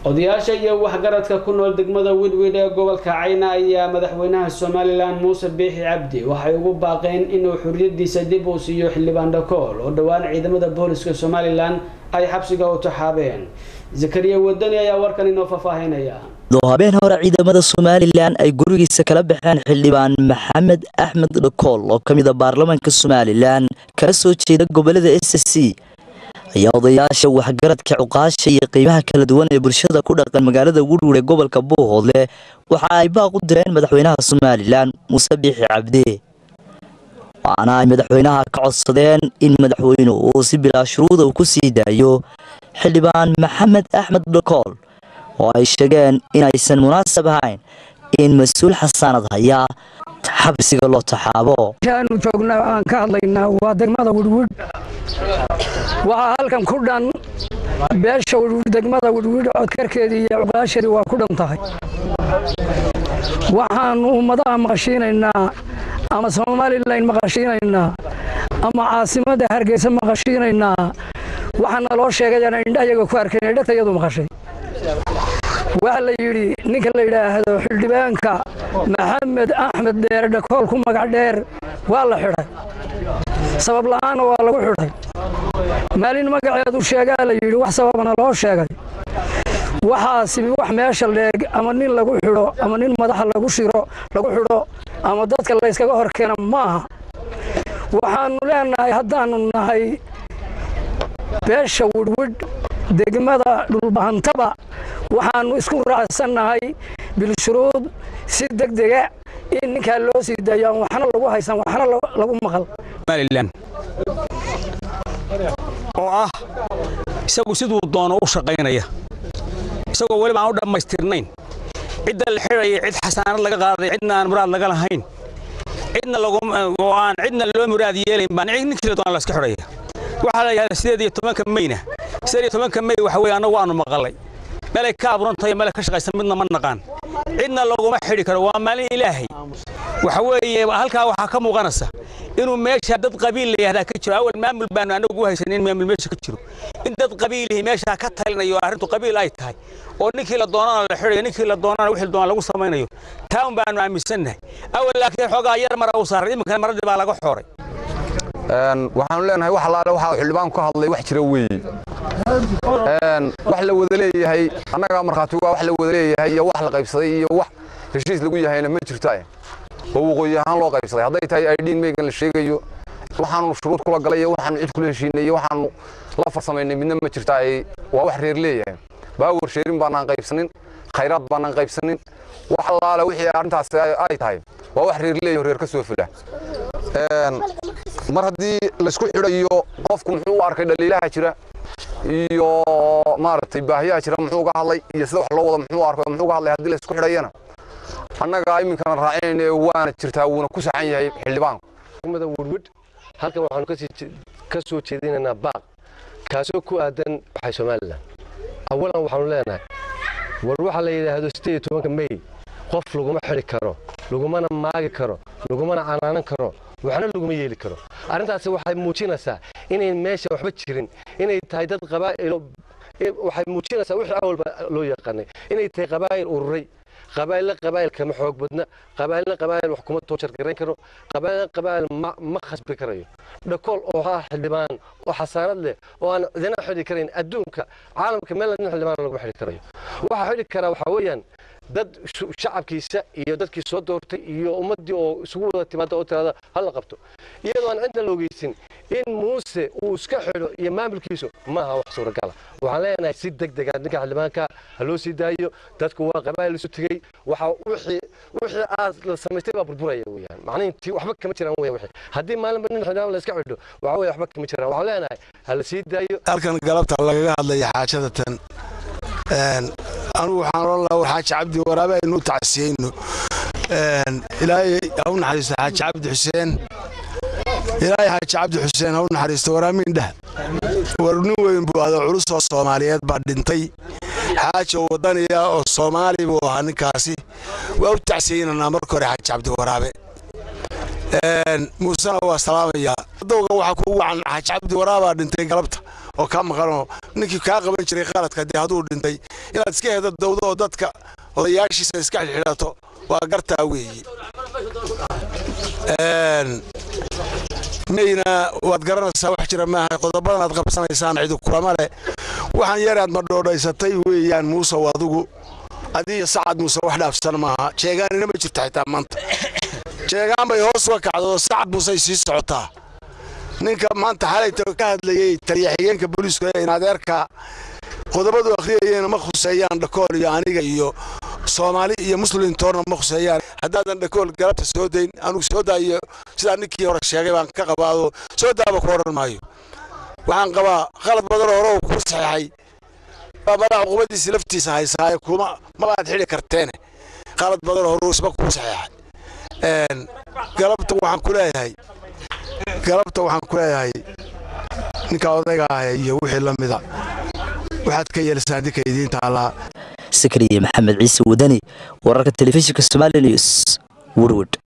odayaasha iyo waxgaradka ku nool degmada widwid ee gobolka cayna ayaa madaxweynaha somalilan muuse biixi cabdi waxay ugu baaqeen inuu xuriyadiisa dib uu siiyo xildhibaan dhakool oo dhowaan ciidamada booliska somalilan ay xabsiga u taxaabeen zakariya wadani ayaa warkan inoo faahfaahinaya doo habeen hore ciidamada somalilan ay gurigiisa kala baxeen xildhibaan maxamed axmed dhakool oo ka mid a baarlamaanka somalilan kala soo jeeda gobolada s c ayaa odayaasha waxgaradka cuqaasha iyo qiimaha kala duwan ee bulshada ku dhaqan magaalada wudhuur ee gobolka buuhoodle waxa ay baaq u direen madaxweynaha somalilan muuse biixi cabdi waxaana ay madaxweynaha ka codsadeen in madaxweynuhu uu si bilaa shuruuda uu ku sii daayo xildhibaan maxamed axmed dhakool oo ay sheegeen inaysan munaasab ahayn in mas-uul xasaanad haya xabsiga loo taxaabo aanu joognaa aan ka hadlaynaa waa degmada widhwidh waxaa halkan ku dhan beesha widhwidh degmada widhwidh codkarkeedii iyo cuqaashadii waa ku dhan tahay waxaannu ummadaha maqashiinaynaa ama somalilan maqashiinaynaa ama caasimadda hargeysa maqashiinaynaa waxaana loo sheegayana indhahayaga ku arkayn dhegtayadu maqashay waxaa la yidhi ninka la yidhaahdo xildhibaanka maxamed axmed dheere dhakool ku magac dheer waa la xidhay sabab la'aanna waa lagu xidhay maalin magaceedu sheegaa la yidhi wax sababana loo sheegay waxaasi wax meesha leeg ama nin lagu xidho ama nin madaxa lagu shiro lagu xidho ama dadka layskaga hor keena maaha waxaannu leenahay haddaannu nahay beesha widhwidh degmada dhulbahantaba waxaannu isku raacsannahay bilshuruud si degdega in ninkaa loo sii daayo aan waxna lagu haysan waxna lagu maqal somalilan oo ah isagu siduu doono u shaqaynaya isagoo weliba aan u dhammaystirnayn cidda la xidhaya cid xasaanad laga qaaday cidna aan muraad laga lahayn cidna oo aan cidna loo muraad yeelayn baan ninkii la doona la iska xidhaya waxaa la yidhahdaa sideed iyo tobanka mayna sideed iyo tobanka may waxa weeye annagu waanu maqalay meelay ka abuurantahay meelay ka shaqaysan midna ma naqaan cidna laguma xidhi karo waa maalin ilaahay waxa weeye halkaa waxaa ka muuqanaysa inuu meesha dad qabiil la yihahdaa ka jiro awal maamul baanu anagu u haysanin maamul meesha ka jiro in dad qabiilihi meeshaa ka talinayo arrintu qabiil ay tahay oo ninkii la doonana la xidhayo ninkii la doonana wixii doona lagu samaynayo taa un baanu aaminsannahay awal laakiin xoogaa yar mara u saaray iminkana maradii baa laga xooray waxaanu leenahay wax allaale waxa xildhibaan ku hadlay wax jira weeye wax la wada leeyahay annagaa markhaati waa wax la wada leeyahay iyo wax la qaybsaday iyo wax heshiis lagu yahayna ma jirto oo waqooyi ahaan loo qaybsaday hadday tahay aydhiin meegan la sheegayo waxaanu shuruud kula galay iyo waxaanu cid kula heshiinay iyo waxaanu la farsamaynay midna ma jirta waa wax reer leeyahay baawar sheerin baanaan qaybsanin khayraad baanaan qaybsanin wax allaale wixii arrintaas ay tahay waa wax reer leeyahay reer ka soo fula mar haddii laysku xidhayo qofku muxuu u arkay dhaliilaha jira iyo maaragtay baahiyaha jira muxuu uga hadlay iyo sida wax loo wada muxuu arkay muxuu uga hadlay haddii laysku xidhayana annaga iminkana raacinayna waana jirtaa wuuna ku saxan yahay xildhibaanku degmada wurwidh halkan waxaanu ka soo jeedinaynaa baaq kaasoo ku aadan waxay somalilan awalan waxaanu leenahay war waxaa la yidhaahdo sideed iyo tobanka mey qof laguma xidhi karo lagumana maagi karo lagumana canaanan karo waxna laguma yeeli karo arrintaasi waxay muujinaysaa inay meesha waxba jirin inay tahay dad qabaa'ilo waxay muujinaysaa wixii awalba loo yaqaanay inay tahay qabaa'il ururay qabaa'ilna qabaa'il kama xoog badna qabaa'ilna qabaa'il wax kuma toojar garayn karo qabaa'ilna qabaa'il ma ma khasbi karayo dhakool oo ah xildhibaan oo xasaanad leh oo aan idina xidhi karayn adduunka caalamka meel nin xildhibaan laguma xidhi karayo waxa xidhi karaa waxaa weeyaan dad shacabkiisa iyo dadkii soo doortay iyo ummaddii oo isugu wada timaada oo tirada hala qabto iyadoo aan cidna loogeysin in muuse uu iska xidho iyo maamulkiisu maaha wax suuragala waxaan leenahay si deg dega ninka xildhibaanka ha loo sii daayo dadku waa qabaa'il isu tegey waxa wixii wixii aad la samaystay baa burburaya weeyaan macnihintii waxba kama jiraan weya wixii haddii maalinba nin xildhibaan la iska xidho waxa weeye waxba kama jiraan waxaan leenahay ha la sii daayo halkan galabta lagaga hadlaya xaajada tan anugu waxaan oran lahaa war xaaji cabdi waraabe aynu tacsiyeyno ilaahay ha u naxariisto xaaji cabdi xuseen ilaahay xaaji cabdi xuseen ha u naxariisto waraamiin dheh war nin weyn buu adoo culus oo soomaaliyeed baa dhintay xaaji oo wadaniya oo soomaali buu ahaa ninkaasi waa u tacsiyeynanaa marka hore xaaji cabdi waraabe muusena waa salaamayaa adowga waxaa kugu wacan xaaji cabdi waraabaa dhintay galabta oo kaa maqanoo ninkii kaa qaban jiray qaladka dee hadduu dhintay inaad iska hedo dawdo oo dadka odayaashiisa iska xidhxidhato waa gartaa weeye mayna waad garanaysaa wax jira maaha qodobadan aad qabsanaysaan cidi kulama leh waxaan yaraad ma dhoodhaysatay weeyaan muusow adigu adiyo sacad muuse wax dhaafsan maaha jeegaanina ma jirto xitaa maanta jeegaan bay hoos uga kacdo sacad muusey sii socotaa ninka maanta xalayta ka hadlayey taliya xigeenka booliiska in adeerka qodobadu akhriyayeen ma khuseeyaan dhakool iyo aniga iyo soomaali iyo muslim toorna ma khuseeyaan haddaadan dhakool galabta soo dayn anugu soo daayo sidaa ninkii hore sheegay baan ka qabaado soo daaba ku odhan maayo waxaan qabaa qalad badan hore uu ku saxeexay madax cuqubadiisa laftiisa haysaaye kuma mabaad xidhi karteene qalad badan hore isba kuu saxeexay galabta waxaan ku leeyahay galabta waxaan ku leeyahay ninka odayga ah iyo wixii la mida waxaad ka yeelisaan ninka idiinta allaa sakariye maxamed ciise wadani wararka telefishinka somali news warward